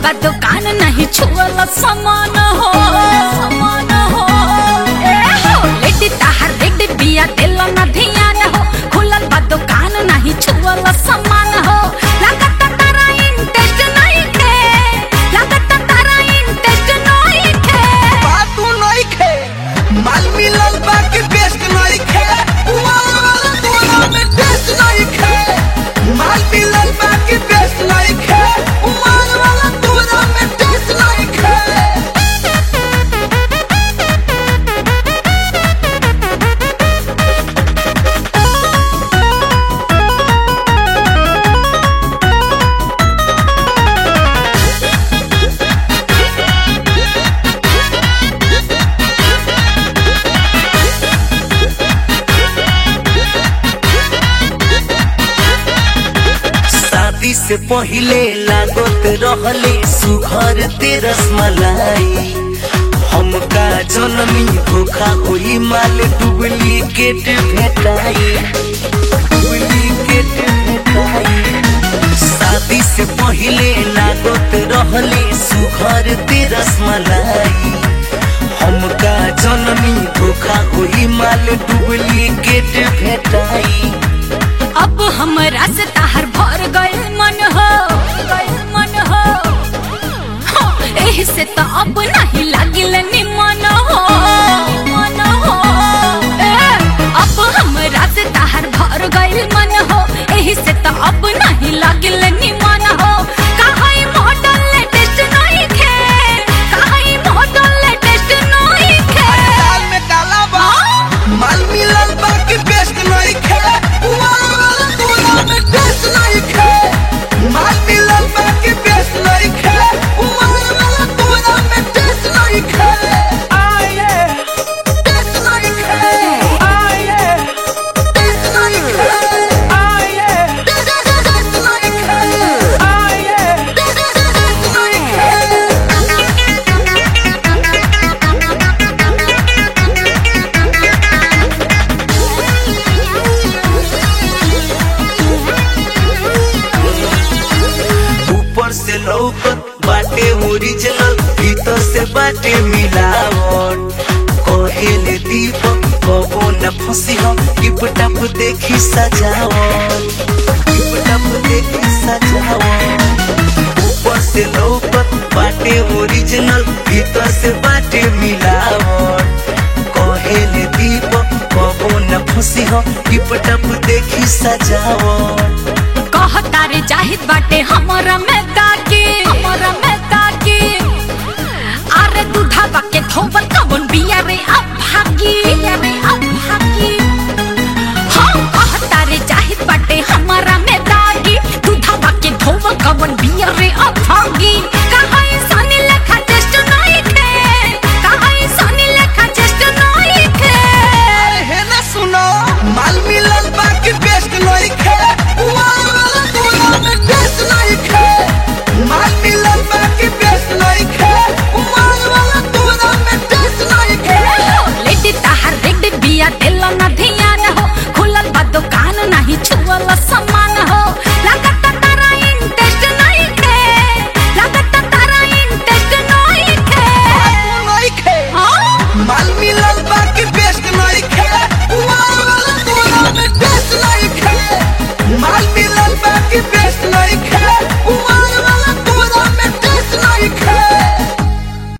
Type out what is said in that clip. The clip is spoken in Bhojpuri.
बा दुकान नहीं छुअल समान हो समान हो ए हो लेडी ताहर लेडी बिया दिल न ध्यान हो खुलल बा दुकान नहीं छुअल समान हो लागत तारा इंटरेस्ट नहीं थे लागत तारा इंटरेस्ट नहीं थे बातू नइखे माल मिलल बाकी बेस्ट नइखे उमर वाला तोरा में टेस्ट नइखे माल मिलल बाकी बेस्ट नइखे उमर वाला तोरा में टेस्ट नइखे शादी से पहिले लागत रहले सुघर ते रसमलाई हमका जनमी धोखा होई माल डुप्लीकेट भेटाई डुप्लीकेट भेटाई शादी से पहिले लागत रहले सुघर ते रसमलाई हमका जनमी धोखा होई माल डुप्लीकेट भेटाई अब हमरा से ताहर भर गइल मन हो गइल मन हो हाँ, एही से तो अब नहीं लागिल निमन हो मन हो ए, अब हमरा से ताहर भर गइल मन हो एही से तो अब नहीं लागिल निमन हो काहे मॉडल लेटेस्ट नहीं खे काहे मॉडल लेटेस्ट नहीं खे दाल में काला बा माल मिलल बाकी बेस्ट नहीं खे उमर वाला तोरा में टेस्ट नहीं खे माल मिलल बाकी बेस्ट नहीं खे उमर वाला तोरा में टेस्ट नहीं खे टेस्ट नहीं खे टेस्ट नहीं खे टेस्ट नहीं खे टेस्ट नहीं खे ऊपर से लौकत बाटे ओरिजिनल भीतर से बाटे मिलावट कहेले दीपक कबो न फंसी हम टिप टप देखी सजावट टिप टप देखी सजावट ऊपर से लौकत बाटे ओरिजिनल भीतर से बाटे मिलावट कहेले दीपक कबो न फंसी हम टिप टप देखी सजावट कहता रे जाहिद बाटे हमरा में ताके हमरा में ताके अरे दूधा बाके धोबर कबन बिया रे अब भागी बिया रे अब भागी हाँ कहता रे जाहिद बाटे हमरा में ताके दूधा बाके धोबर कबन बिया रे अब भागी कहा